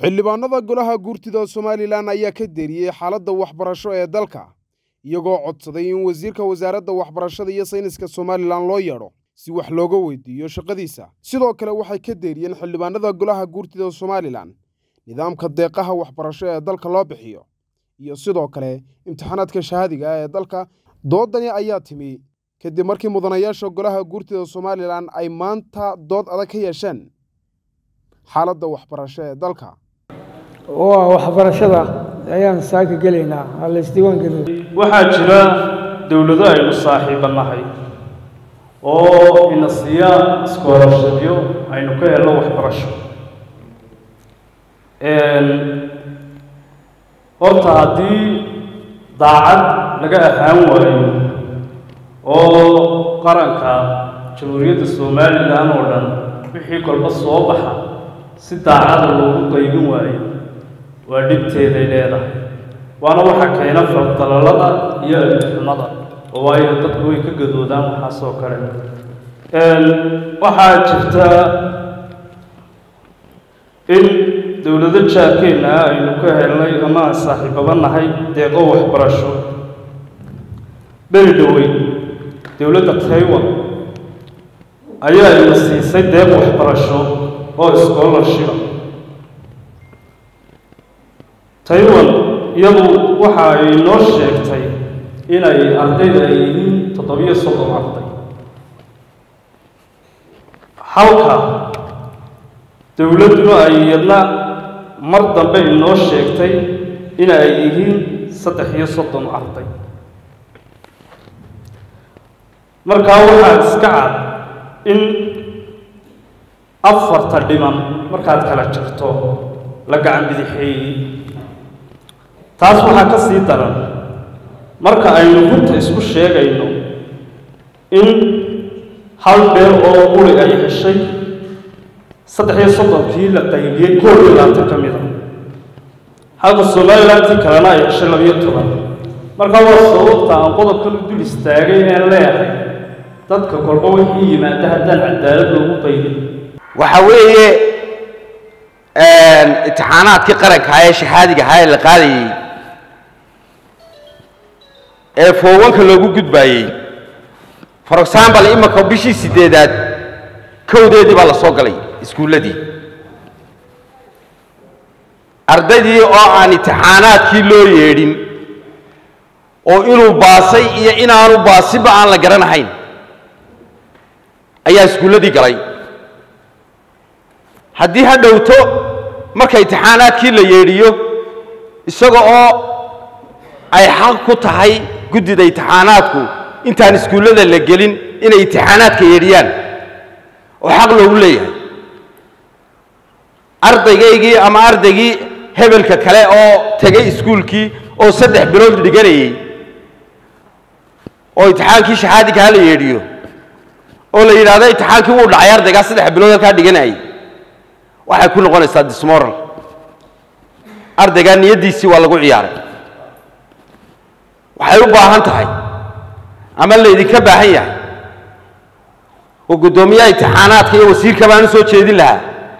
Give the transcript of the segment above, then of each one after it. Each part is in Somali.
xildhibaanada golaha guurtida somalilan ayaa ka deriyey xaaladda waxbarasho ee dalka iyagoo codsaday in wasiirka wasaaradda waxbarashada iyo sayniska somalilan loo yeedho si wax looga weydiiyo shaqadiisa sidoo kale waxay ka deeriyeen xildhibaanada golaha guurtida somalilan nidaamka deeqaha waxbarasho ee dalka loo bixiyo iyo sidoo kale imtixaanaadka shahaadiga ah ee dalka doodani ayaa timi kadib markii mudanayaasha golaha guurtida somalilan ay maanta dood adag ka yeesheen xaaladda waxbarasho ee dalka waa waxbarashada ayaan saaka gelaynaa ha la isdiiwaan geliyo waxaa jira dowlado aynu saaxiiba nahay oo ina siiya iskoolashadyo aynu ka helno waxbarasho horta haddii daacad laga ahaan waayo oo qaranka jamhuuriyadda somalilan oo dhan wixii kolba soo baxa si daacada loogu qaybin waayo waa dhibteeday leedahay waana waxa keena fardalalada iyo alixumada oo waayo dadku way ka gadoodaan waxaas oo kale waxaa jirta in dowlado jaarkeenna ah aynu ka helnay ama aan saaxiibaba nahay deeqo waxbarasho beri dhowey dowladda taiwan ayaa ina siisay deeq waxbarasho oo scholarshipa taiwan iyadu waxa ay noo sheegtay inay ardayda ay yihiin toddobiyo soddon arday halka dowladduna ay iyadna mar dambe inoo sheegtay in ay yihiin saddex iyo soddon arday markaa waxaa iska cad in afarta dhiman markaad kala jirto la gacan bidixeeyey taas waxaa ka sii daran marka aynu runta isku sheegayno in hal beer oo quri ay heshay saddex iyo soddonkii la qaybiyey koob iyo labaatan ka mid a halka somalilantii kalena ay heshay labiyo toban markaa waa sababta aan qodobkan u dul istaagay een leeyahay dadka kolba wixii yimaada haddaan cadaalad loogu qaybin waxa weeye imtixaanaadkii qaranka ee shahaadiga ahaa ee la qaadayey ee foowanka loogu gudbaayey for example imanka bishii sideedaad kowdeedii baa la soo galay iskuulladii ardaydii oo aan imtixaanaadkii loo yeedhin oo inuu baasay iyo inaanu baasiba aan la garanahayn ayaa iskuulladii galay haddii ha dhowto marka imtixaanaadkii la yeedhiyo isaga oo ay xaq ku tahay guddida imtixaanaadku intaan iskuullada la gelin inay imtixaanaadka yeedhiyaan oo xaq loogu leeyahay ardaygaygii ama ardaygii hebelka kale oo tegay iskuulkii oo saddex bilood dhiganayey oo imtixaankii shahaadiga ha la yeedhiyo oo la yidhahdo imtixaankii wuu dhacay ardaygaa saddex bilood halkaa dhiganayay waxay ku noqonaysaa dismoral ardaygaa niyaddiisii waa lagu ciyaaray waxay u baahan tahay ama laydinka baahan yahay oo guddoomiyaha imtixaanaadka iyo wasiirka baan u soo jeedin lahaa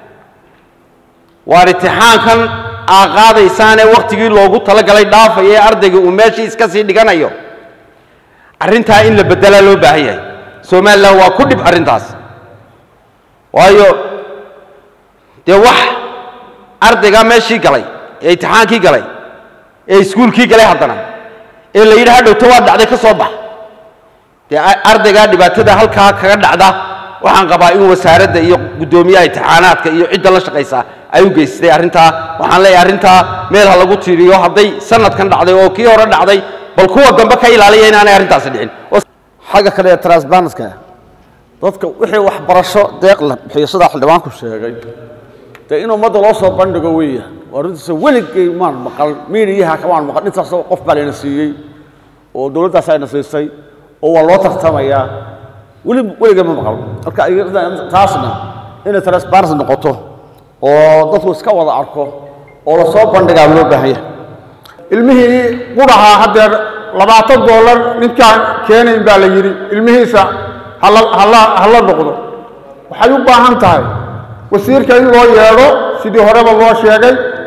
waar imtixaankan aa qaadaysaanee wakhtigii loogu talagalay dhaafaya ee ardayga uu meeshii iska sii dhiganayo arrintaa in la beddelaa loo baahan yahay somalilan waa ku dhib arrintaas waayo dee wax ardaygaa meeshii galay ee imtixaankii galay ee iskuulkii galay haddana ee la yidhi hadhowto waa dhacday ka soo bax dee ardaygaa dhibaatada halkaa kaga dhacda waxaan qabaa in wasaaradda iyo guddoomiyaha imtixaanaadka iyo cidda la shaqaysa ay u geystay arrintaa waxaan leeyahay arrintaa meel ha lagu tiiriyo hadday sanadkan dhacday oo kii hore dhacday bal kuwa dambe ka ilaaliya inaanay arrintaasi dhicin xagga kale ee transparenska dadka wixii waxbarasho deeq la bixiyo sidaa xildhibaanku sheegay dee in ummadda loo soo bandhigo weeya waa runtiisa weligay maan maqal miiniyaha kamaan maqal intaasoo qof baa layna siiyey oo dowladdaas ayna siisay oo waa loo tartamayaa weli weligay ma maqal marka taasna inay transparency noqoto oo dadku iska wada arko oo lasoo bandhigaa loo baahan yahay ilmihii qudhahaa haddeer labaatan doolar ninkaan keenayn baa la yidhi ilmihiisa hala noqdo waxay u baahan tahay wasiirka in loo yeedho sidii horeba loo sheegay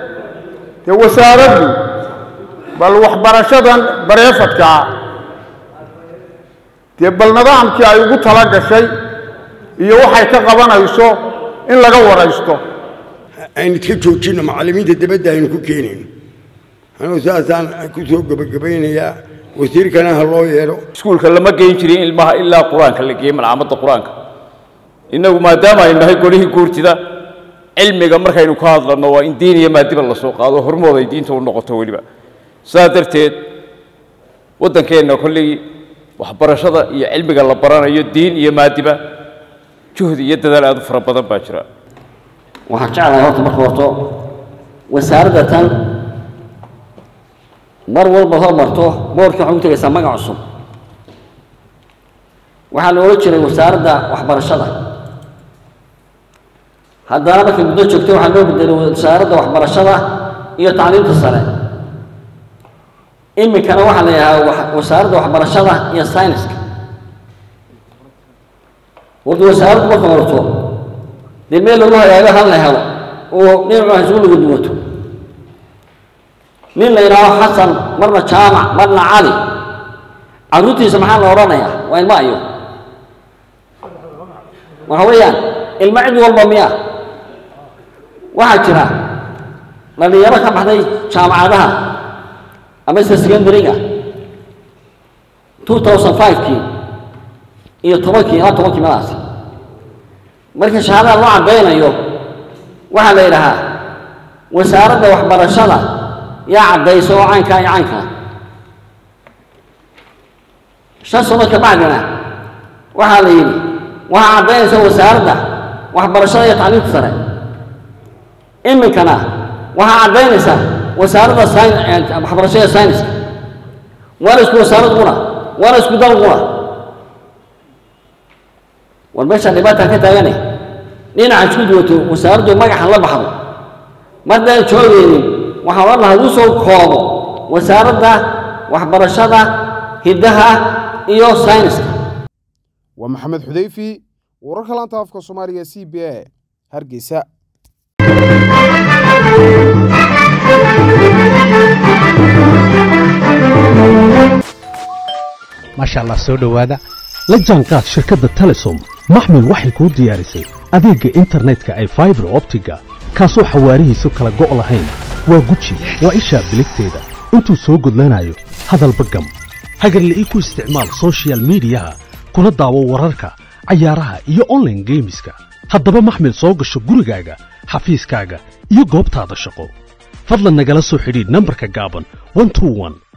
dee wasaaraddu bal waxbarashadan bareefadkaa dee bal nidaamkii ay ugu tala gashay iyo waxay ka qabanayso in laga waraysto aynu iska joojinno macallimiinta dibadda aynu ku keenayno anuu saasaan ku soo gebagabaynayaa wasiirkana ha loo yeelo iskuulka lama geyn jirin ilmaha ilaa qur-aanka la geeyey malcaamadda qur-aanka innagu maadaama aynu nahay golihii guurtida cilmiga markaynu ka hadlanno waa in diin iyo maadiba la soo qaado hormood ay diinta u noqoto weliba sidaa darteed waddankeenna kolley waxbarashada iyo cilmiga la baranayo diin iyo maadiba juhdi iyo dadaal aad u fara badan baa jira waxaan jeclahay horta marka horto wasaaradda tan mar walba hormarto boorkii waxay u tegaysaa magac cusub waxaa la odhan jiray wasaaradda waxbarashada haddana markay muddo joogtay waxaa loo bedelay wasaaradda waxbarashada iyo tacliimta sare iminkana waxaa la yidhahaa wasaaradda waxbarashada iyo sayniska horta wasaaraddu marka horto dee meel lagu hagaago hal la helo oo dhinacu isugu lagu duwato nin la yidhaaho xasan marna jaamac marna cali carruurtiisa maxaa la odhanayaa waa ilmo ayo waxa weeyaan ilmo cid walba miya waxaa jira dhalinyaro ka baxday jaamacadaha amase secondary-ga two thousand five-kii iyo tobankii ilaa tobankii madaasi marka shahaadada loo caddaynayo waxaa la yidhahaa wasaaradda waxbarashada yaa caddaysa oo caynkaa iyo caynkaa shan sano ka bacdina waxaa la yidhi waxaa caddaynaysa wasaaradda waxbarashada iyo tacliimta sare iminkana waxaa caddaynaysa wasaaradda waxbarashada sayniska waana isku wasaarad qura waana isku dal qura war meeshaan dhibaataan ka taagane dhinaca isku duwato wasaaraddu magaxa la baxdo mardaan joogaynin waxaan odhan lahaa lagu soo koobo wasaaradda waxbarashada hiddaha iyo sayniska waa maxamed xudeyfi wararka laanta afka soomaaliga c b a hargeysa maasha allah soo dhowaada la jaanqaad shirkadda telesom maxmil waxay kuu diyaarisay adeegga internetka ay faibar optiga kaasoo xawaarihiisu kala go' lahayn waa guji waa ishaa biligteeda intuu soo gudlanayo hadalba gam hagarle ii ku isticmaal soshiyal miidiyaha kuna daawo wararka cayaaraha iyo onlaine geemiska haddaba maxmil soo gasho gurigaaga xafiiskaaga iyo goobtaada shaqo fadlan nagala soo xidhiidh nambarka gaaban